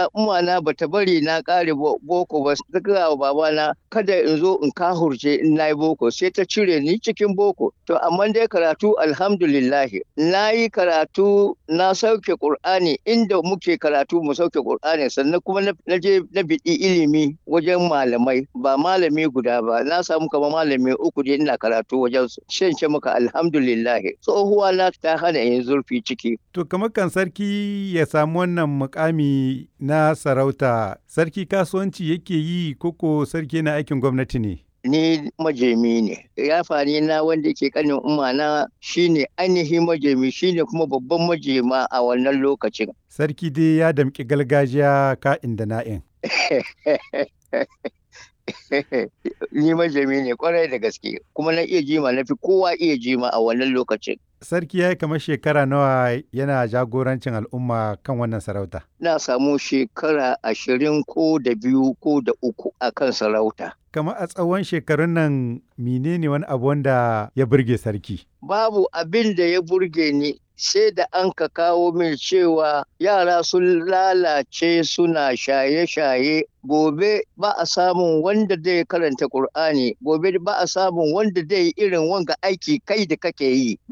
gaskiya umana bata bari na kare boko ba ta gaya wa babana kada in zo in kahurce in nayi boko sai ta cire ni cikin boko to amma dai karatu alhamdulillah na yi karatu na sauke qur'ani inda muke karatu mu sauke qur'ani sannan kuma na je na biɗi ilimi wajen malamai ba malami guda ba na samu kamar malami uku je ina karatu wajen su shan ce maka alhamdulillah tsohuwa na ta hana yin zurfi ciki to kamar kan sarki ya samu wannan mukami na sarauta sarki kasuwanci yake yi koko sarki na aikin gwamnati ne ni majemi ne yafani na wanda ke kanin umana shine ainihin majemi shine kuma babban majema a wannan lokacin sarki dai ya damƙi gargajiya ka'in da na'in ni majami ne kwarai da gaske kuma na iya jima na fi kowa iya jima a wannan lokacin sarki ya yi kamar shekara nawa yana jagorancin al'umma kan wannan sarauta na samu shekara ashirin ko da biyu ko da uku a kan sarauta kamar a tsawon shekarun nan menene wani abu wanda ya burge sarki babu abin da ya burge ni sai da an ka kawo min cewa yara sun lalace suna shaye-shaye gobe ba a samun wanda zai karanta Kur'ani gobe ba a samun wanda zai irin wanga aiki kai da kake yi